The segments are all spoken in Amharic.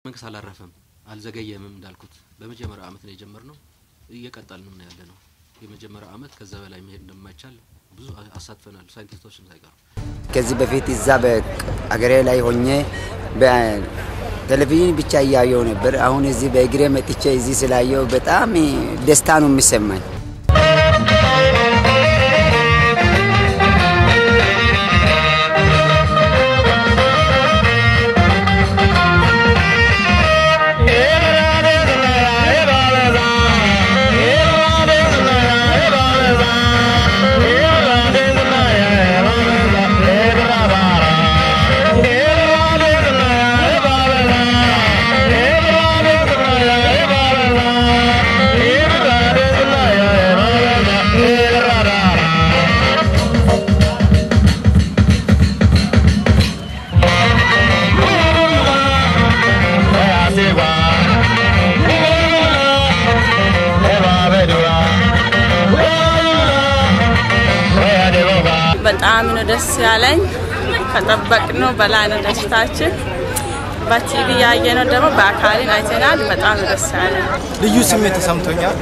መንግስት አላረፈም፣ አልዘገየምም። እንዳልኩት በመጀመሪያው አመት ነው የጀመርነው፣ እየቀጠልን ነው ያለ ነው። የመጀመሪያው አመት ከዛ በላይ መሄድ እንደማይቻል ብዙ አሳትፈናል፣ ሳይንቲስቶችም ሳይቀሩ። ከዚህ በፊት እዛ በአገሬ ላይ ሆኜ በቴሌቪዥን ብቻ እያየው ነበር። አሁን እዚህ በእግሬ መጥቼ እዚህ ስላየው በጣም ደስታ ነው የሚሰማኝ። በጣም ነው ደስ ያለኝ። ከጠበቅነው በላይ ነው ደስታችን። በቲቪ ያየነው ደግሞ በአካልን አይተናል። በጣም ነው ደስ ያለኝ። ልዩ ስሜት ተሰምቶኛል።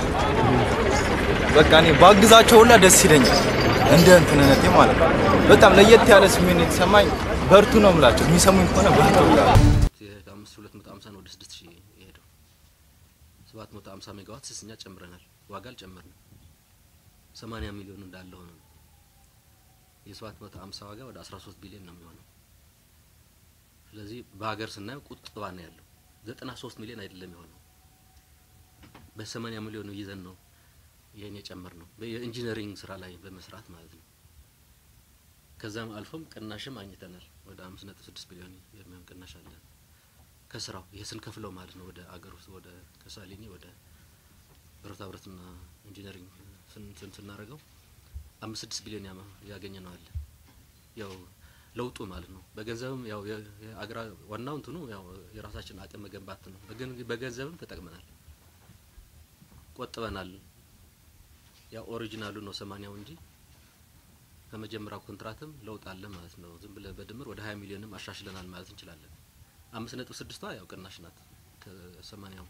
በቃ እኔ ባግዛቸው ሁላ ደስ ይለኛል፣ እንደ እንትንነቴ ማለት ነው። በጣም ለየት ያለ ስሜት ነው የተሰማኝ። በርቱ ነው የምላቸው። የሚሰሙኝ ከሆነ በርቱ ይላሉ። ከአምስት ሁለት መቶ ሀምሳ ነው ወደ ስድስት ሺህ የሄደው። ሰባት መቶ ሀምሳ ሜጋዋት ስስኛ ጨምረናል። ዋጋ አልጨመርንም። ሰማንያ ሚሊዮን እንዳለ ሆነ ነው የሰባት መቶ ሀምሳ ዋጋ ወደ አስራ ሶስት ቢሊዮን ነው የሚሆነው። ስለዚህ በሀገር ስናየው ቁጥባ ነው ያለው። ዘጠና ሶስት ሚሊዮን አይደለም የሆነው በሰማንያ ሚሊዮን ይዘን ነው ይህን የጨመር ነው የኢንጂነሪንግ ስራ ላይ በመስራት ማለት ነው። ከዛም አልፎም ቅናሽም አግኝተናል። ወደ አምስት ነጥብ ስድስት ቢሊዮን የሚሆን ቅናሽ አለ ከስራው ይሄ ስንከፍለው ማለት ነው። ወደ አገር ውስጥ ወደ ከሳሊኒ ወደ ብረታ ብረትና ኢንጂነሪንግ ስን ስናደርገው አምስት ስድስት ቢሊዮን ያገኘ ነው አለ ያው ለውጡ ማለት ነው። በገንዘብም ያው የአገራ ዋናው እንትኑ ያው የራሳችን አቅም መገንባት ነው። በገንዘብም ተጠቅመናል፣ ቆጥበናል። ያው ኦሪጂናሉ ነው ሰማንያው እንጂ ከመጀመሪያው ኮንትራትም ለውጥ አለ ማለት ነው። ዝም ብለ በድምር ወደ ሀያ ሚሊዮንም አሻሽለናል ማለት እንችላለን። አምስት ነጥብ ስድስቷ ያው ቅናሽ ናት ከሰማንያው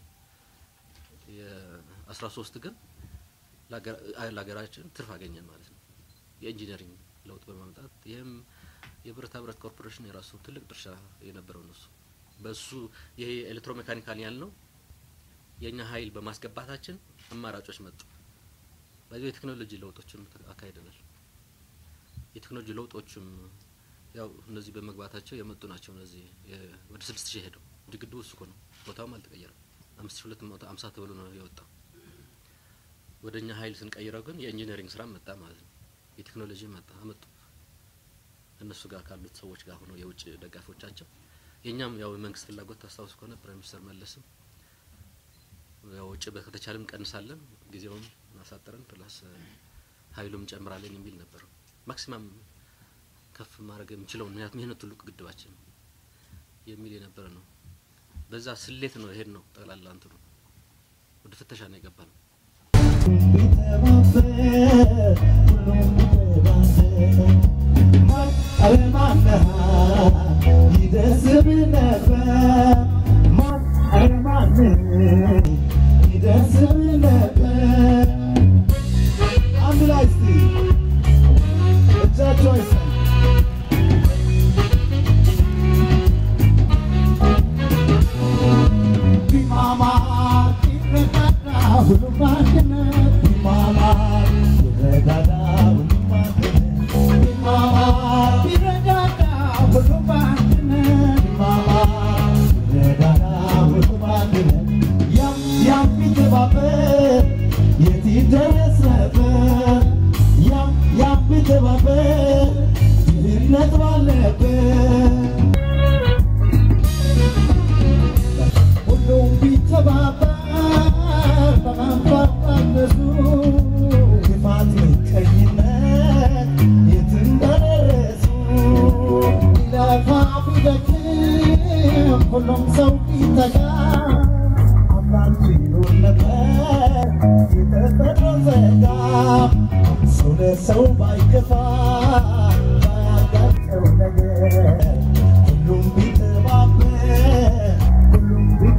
የአስራ ሶስት ግን ለሀገራችን ትርፍ አገኘን ማለት ነው። የኢንጂነሪንግ ለውጥ በማምጣት ይህም የብረታ ብረት ኮርፖሬሽን የራሱ ትልቅ ድርሻ የነበረው እነሱ በሱ ይሄ ኤሌክትሮሜካኒካል ያልነው የእኛ ሀይል በማስገባታችን አማራጮች መጡ። በዚህ የቴክኖሎጂ ለውጦችም አካሂደናል። የቴክኖሎጂ ለውጦችም ያው እነዚህ በመግባታቸው የመጡ ናቸው። እነዚህ ወደ ስድስት ሺህ ሄደው እንጂ ግድቡ እሱ እኮ ነው፣ ቦታውም አልተቀየረም። አምስት ሺህ ሁለት መቶ አምሳ ተብሎ ነው የወጣው። ወደ እኛ ሀይል ስንቀይረው ግን የኢንጂነሪንግ ስራ መጣ ማለት ነው። የቴክኖሎጂ መጣ አመጡ። እነሱ ጋር ካሉት ሰዎች ጋር ሆነው የውጭ ደጋፊዎቻቸው የእኛም ያው የመንግስት ፍላጎት ታስታውስ ከሆነ ፕራይም ሚኒስተር መለስም ያው ውጭ ከተቻለም ቀንሳለን፣ ጊዜውም ማሳጠረን ፕላስ ሀይሉም ጨምራለን የሚል ነበር። ማክሲማም ከፍ ማድረግ የምችለው ምክንያቱም ይህ ነው ትልቁ ግድባችን የሚል የነበረ ነው። በዛ ስሌት ነው ይሄድ ነው ጠቅላላ እንትኑ ወደ ፍተሻ ነው የገባ ነው። አንድ ላይ እስቲ እጃቸው አይሰማ ድህነት ባለበት ሁሉም ቢተባበር በመንፈቃነሱ ክፋት፣ ምቀኝነት የት እንደደረሱ ቢለፋ ቢደክም ሁሉም ሰው ቢተጋ አምላክ ይኖር ነበር የተፈጥሮ ጸጋ ሰው ለሰው ባይከፋ ባያጋጨው ነገር ሁሉም ቢተባበር ሁሉም ቢ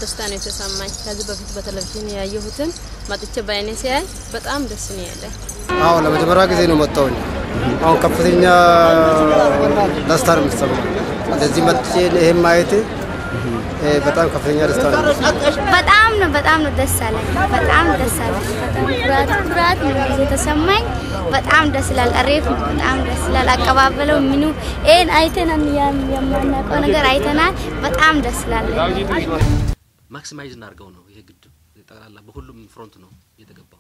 ደስታ ነው የተሰማኝ። ከዚህ በፊት በቴሌቪዥን ያየሁትን መጥቼ በአይኔ ሲያይ በጣም ደስ ነው ያለኝ። አዎ ለመጀመሪያ ጊዜ ነው መጣሁኝ። አሁን ከፍተኛ ደስታ ነው የሚሰማኝ። እንደዚህ መጥቼ ይሄን ማየት እ፣ በጣም ከፍተኛ ደስታ ነው የሚሰማኝ። በጣም ነው በጣም ነው ደስ አለኝ። በጣም ደስ አለኝ። በጣም ኩራት ኩራት ነው የተሰማኝ። በጣም ደስ ይላል። አሪፍ ነው። በጣም ደስ ይላል። አቀባበለው ምኑ ይሄን አይተናል። ያም- የማናውቀው ነገር አይተናል። በጣም ደስ ይላል። ማክሲማይዝ እናድርገው ነው ይሄ ግድብ ጠቅላላ በሁሉም ፍሮንት ነው የተገባው።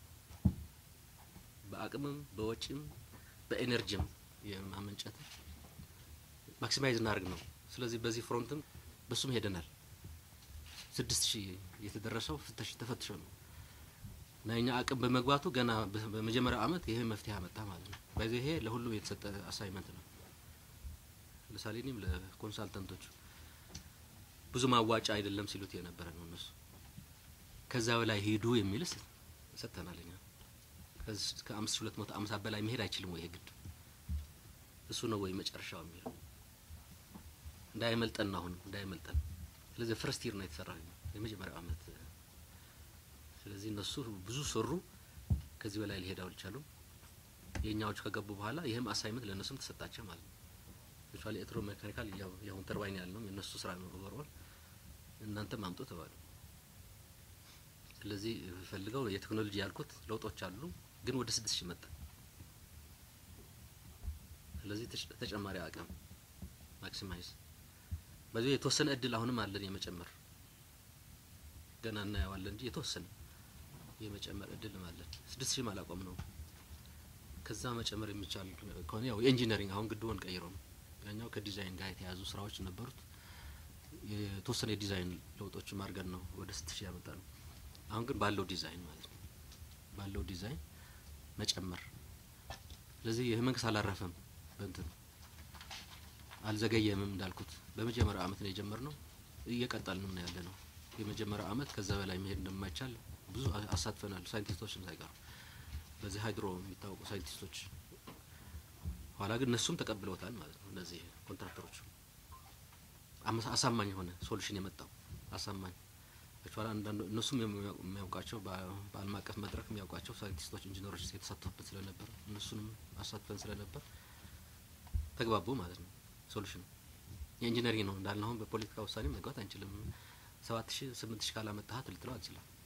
በአቅምም በወጪም በኤነርጂም የማመንጨት ማክሲማይዝ እናድርግ ነው። ስለዚህ በዚህ ፍሮንትም በሱም ሄደናል። ስድስት ሺህ የተደረሰው ፍተሽ ተፈትሾ ነው እና የኛ አቅም በመግባቱ ገና በ- በመጀመሪያው አመት ይሄ መፍትሄ አመጣ ማለት ነው። በዚህ ይሄ ለሁሉም የተሰጠ አሳይመንት ነው። ለምሳሌ እኔም ለኮንሳልተንቶቹ ብዙ ማዋጫ አይደለም ሲሉት የነበረ ነው እነሱ ከዛ በላይ ሂዱ የሚልስ ሰጥተናል እኛ ከዚህ እስከ አምስት ሺህ ሁለት መቶ አምሳ በላይ መሄድ አይችልም ወይ ይሄ ግድብ እሱ ነው ወይ መጨረሻው የሚለው እንዳይመልጠን ነው አሁን እንዳይመልጠን ስለዚህ ፈርስት ይር ነው የተሰራ የመጀመሪያው አመት ስለዚህ እነሱ ብዙ ሰሩ ከዚህ በላይ ሊሄድ አልቻሉም የእኛዎቹ ከገቡ በኋላ ይህም አሳይመንት ለእነሱም ተሰጣቸው ማለት ነው ስፔሻሊ ኤሌክትሮ ሜካኒካል የአሁን ተርባይን ያለው የእነሱ ስራ ነው ኦቨርኦል እናንተም አምጡ ተባሉ ስለዚህ ፈልገው የቴክኖሎጂ ያልኩት ለውጦች አሉ ግን ወደ ስድስት ሺህ መጣ ስለዚህ ተጨ- ተጨማሪ አቅም ማክሲማይዝ በዚህ የተወሰነ እድል አሁንም አለን የመጨመር ገና እናየዋለን እንጂ የተወሰነ የመጨመር እድልም አለን ስድስት ሺህም አላቆም ነው ከዛ መጨመር የሚቻል ከሆነ ያው የኢንጂነሪንግ አሁን ግድቡን ቀይሮ ነው ያኛው ከዲዛይን ጋር የተያዙ ስራዎች ነበሩት የተወሰነ የዲዛይን ለውጦችም አድርገን ነው ወደ ስድስት ሺህ ያመጣ ነው አሁን ግን ባለው ዲዛይን ማለት ነው ባለው ዲዛይን መጨመር ስለዚህ ይህ መንግስት አላረፈም በእንትን አልዘገየምም እንዳልኩት በመጀመሪያው አመት ነው የጀመርነው እየቀጠልንም ነው ያለ ነው የመጀመሪያው አመት ከዛ በላይ መሄድ እንደማይቻል ብዙ አ- አሳትፈናል ሳይንቲስቶችም ሳይቀሩ በዚህ ሃይድሮ የሚታወቁ ሳይንቲስቶች ኋላ ግን እነሱም ተቀብለውታል ማለት ነው እነዚህ ኮንትራክተሮች አመ- አሳማኝ የሆነ ሶሉሽን የመጣው አሳማኝ አክቹዋሊ አንዳንዱ እነሱም የሚያው- የሚያውቃቸው በ- በዓለም አቀፍ መድረክ የሚያውቋቸው ሳይንቲስቶች ኢንጂነሮች የተሳተፉበት ስለነበር እነሱንም አሳትፈን ስለነበር ተግባቡ ማለት ነው ሶሉሽኑ የኢንጂነሪንግ ነው እንዳልነው አሁን በፖለቲካ ውሳኔ መግባት አንችልም ሰባት ሺህ ስምንት ሺህ ካላመጣሃት ልትለው አትችልም